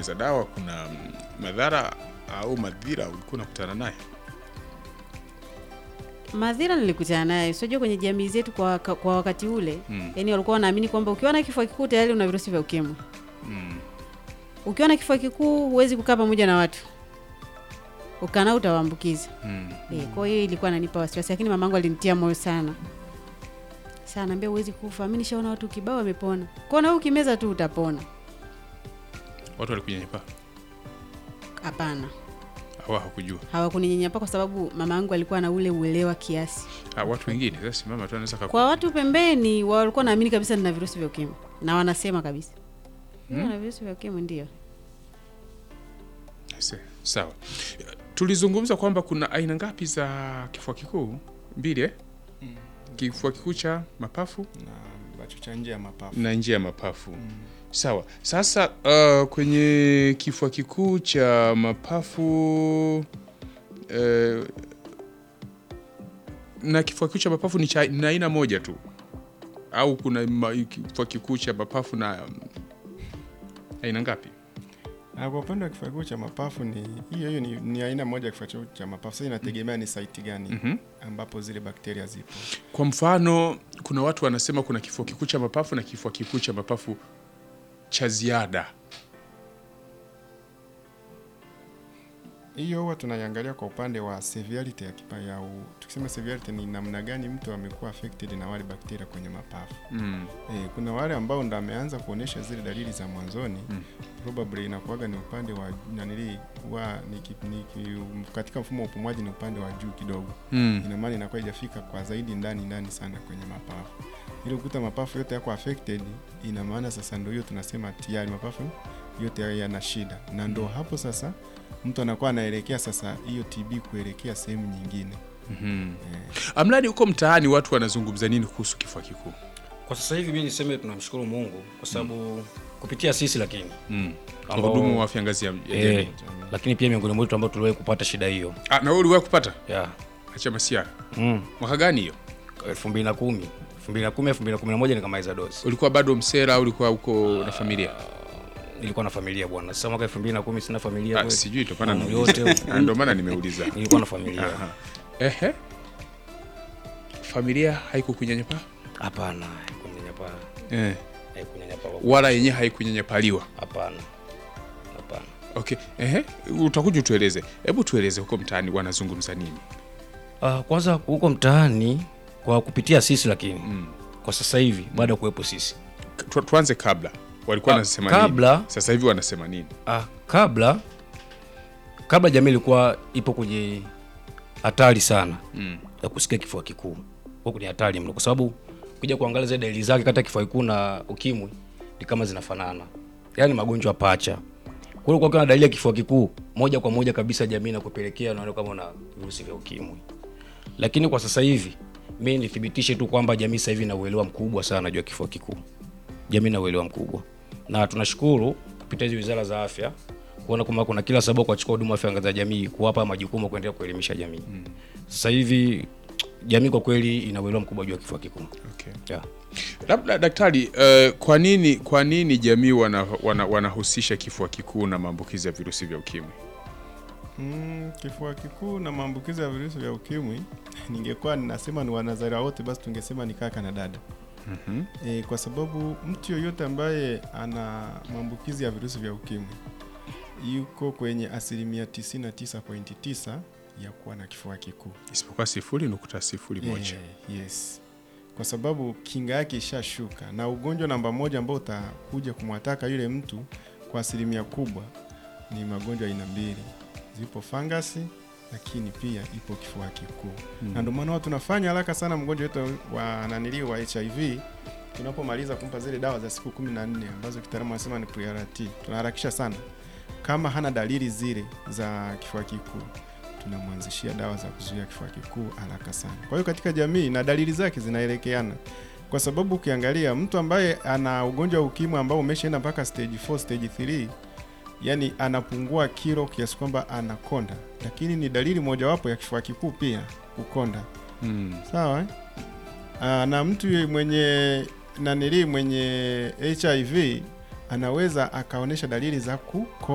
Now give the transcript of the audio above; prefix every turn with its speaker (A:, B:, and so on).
A: kumeza dawa kuna mm, madhara au madhira ulikuwa unakutana naye?
B: Madhira nilikutana naye, sijua kwenye jamii zetu kwa, kwa wakati ule
A: Mm.
B: yani walikuwa wanaamini kwamba ukiwa na kifua kikuu tayari una virusi vya ukimwi.
A: Mm.
B: Ukiwa na kifua kikuu huwezi kukaa pamoja na watu, ukanao utawaambukiza.
A: Mm.
B: Eh, kwa hiyo ilikuwa inanipa wasiwasi, lakini mamangu alinitia moyo sana sana, ambia huwezi kufa, mimi nishaona watu kibao wamepona, kwa na wewe ukimeza tu utapona.
A: Watu walikunyanyapaa
B: Hapana,
A: au hawakujua?
B: hawakuninyanyapaa kwa sababu mama yangu alikuwa na ule uelewa kiasi.
A: Ah, watu wengine sasa simama tu anaweza kaku...
B: Kwa watu pembeni walikuwa naamini kabisa nina virusi vya ukimwi na wanasema kabisa hmm? na virusi vya ukimwi ndio.
A: Se- Sawa, tulizungumza kwamba kuna aina ngapi za kifua kikuu? Mbili eh? Kifua kikuu cha mapafu
C: na ambacho cha nje ya mapafu
A: na njia ya mapafu. Sawa. Sasa uh, kwenye kifua kikuu cha mapafu uh, na kifua kikuu cha mapafu ni cha ni aina moja tu au kuna ma- kifua kikuu cha mapafu na um, aina ngapi?
C: na kwa upande wa kifua kikuu cha mapafu ni hiyo hiyo ni, ni aina moja ya kifua kikuu cha mapafu sasa inategemea ni saiti gani
A: Mhm.
C: ambapo zile bakteria zipo
A: Kwa mfano, kuna watu wanasema kuna kifua kikuu cha mapafu na kifua kikuu cha mapafu cha ziada.
C: hiyo huwa tunaiangalia kwa upande wa severity ya kipa ya u, tukisema severity ni namna gani mtu amekuwa affected na wale bakteria kwenye mapafu
A: Mm.
C: e, kuna wale ambao ndo ameanza kuonyesha zile dalili za mwanzoni
A: Mm.
C: probably inakuwaga ni upande wa nanili wa ni, ki- ni, ki- katika mfumo wa upumuaji ni upande wa juu kidogo
A: Mm.
C: ina maana inakuwa haijafika kwa zaidi ndani ndani sana kwenye mapafu ili ukuta mapafu yote yako affected ina maana sasa ndio hiyo tunasema tayari mapafu yote yana shida na ndo hapo sasa mtu anakuwa anaelekea sasa hiyo TB kuelekea sehemu nyingine
A: Mhm.
C: eh,
A: Amradi huko mtaani watu wanazungumza nini kuhusu kifua kikuu?
D: Kwa sasa hivi mi niseme tunamshukuru Mungu kwa sababu kupitia sisi lakini
A: Mm.
D: Ambao-
A: Wahudumu wa afya ngazi ya ya jamii.
D: eh, lakini pia miongoni mwetu ambao tuliwahi kupata shida hiyo
A: Ah, na wewe uliwahi kupata?
D: ya
A: Acha masiara.
D: mm,
A: Mwaka gani hiyo?
D: elfu mbili na kumi elfu mbili na kumi elfu mbili na kumi na moja nikamaliza dosi.
A: Ulikuwa bado msera au ulikuwa uko na familia?
D: Nilikuwa na familia bwana. Sasa mwaka elfu mbili na kumi sina familia
A: Ah,
D: kweli.
A: sijui ndio maana
D: Mambo
A: nimeuliza.
D: yote
A: Ah, Ndio maana nimeuliza.
D: nilikuwa na familia.
A: Aha. Ehe. Familia haikukunyanyapaa?
D: Hapana, haikunyanyapaa.
A: Eh.
D: Haikunyanyapaa.
A: Wala yenyewe haikunyanyapaliwa.
D: Hapana. Hapana.
A: Okay. Ehe. Utakuja utueleze. Hebu tueleze huko mtaani wanazungumza nini?
D: Ah, kwanza huko mtaani kwa kupitia sisi lakini
A: Mm.
D: kwa sasa hivi baada ya kuwepo sisi
A: Tu, tuanze kabla. Walikuwa
D: Ah,
A: wanasema
D: kabla-
A: nini? Sasa hivi wanasema nini?
D: Ah, kabla kabla jamii ilikuwa ipo kwenye hatari sana
A: Mm.
D: ya kusikia kifua kikuu, kwa kwenye hatari mno, kwa sababu ukija kuangalia zile dalili zake kati ya kifua kikuu na ukimwi ni kama zinafanana, yaani magonjwa pacha. Kwa hiyo ukiwa na dalili ya kifua kikuu, moja kwa moja kabisa jamii inakupelekea unaona kama una virusi vya ukimwi. Lakini kwa sasa hivi mimi nithibitishe tu kwamba jamii sasa hivi ina uelewa mkubwa sana juu ya kifua kikuu jamii na uelewa mkubwa, na tunashukuru kupitia hizi wizara za afya kuona kwamba kuna kila sababu kwa kuchukua huduma afya ngazi ya jamii, kuwapa majukumu kuendelea kuelimisha jamii. Sasa hivi jamii kwa kweli ina uelewa mkubwa juu ya kifua kikuu
A: Okay.
D: yeah.
A: Labda daktari, uh, kwa nini kwa nini jamii wana, wana, wanahusisha kifua kikuu na maambukizi ya virusi vya ukimwi?
C: mm, kifua kikuu na maambukizi ya virusi vya ukimwi ningekuwa ninasema ni wanazaria wote basi tungesema ni kaka na dada
A: Mhm.
C: e, kwa sababu mtu yoyote ambaye ana maambukizi ya virusi vya ukimwi yuko kwenye asilimia 99.9 ya kuwa na kifua kikuu
A: Isipokuwa sifuri nukta sifuri moja.
C: Eh, yes kwa sababu kinga yake ishashuka na ugonjwa namba moja ambao utakuja kumwataka yule mtu kwa asilimia kubwa ni magonjwa aina mbili zipo fangasi lakini pia ipo kifua kikuu na ndio maana huwa tunafanya haraka sana mgonjwa wetu wa nanili wa hiv tunapomaliza kumpa zile dawa za siku kumi na nne ambazo kitaalamu anasema ni PRT tunaharakisha sana kama hana dalili zile za kifua kikuu tunamwanzishia dawa za kuzuia kifua kikuu haraka sana. Kwa hiyo katika jamii na dalili zake zinaelekeana, kwa sababu ukiangalia mtu ambaye ana ugonjwa wa ukimwi ambao umeshaenda mpaka stage 4, stage 3, yani anapungua kilo kiasi kwamba anakonda, lakini ni dalili mojawapo ya kifua kikuu pia kukonda.
A: Mm.
C: Sawa eh? Aa, na mtu mwenye nanili mwenye HIV anaweza akaonyesha dalili za kuko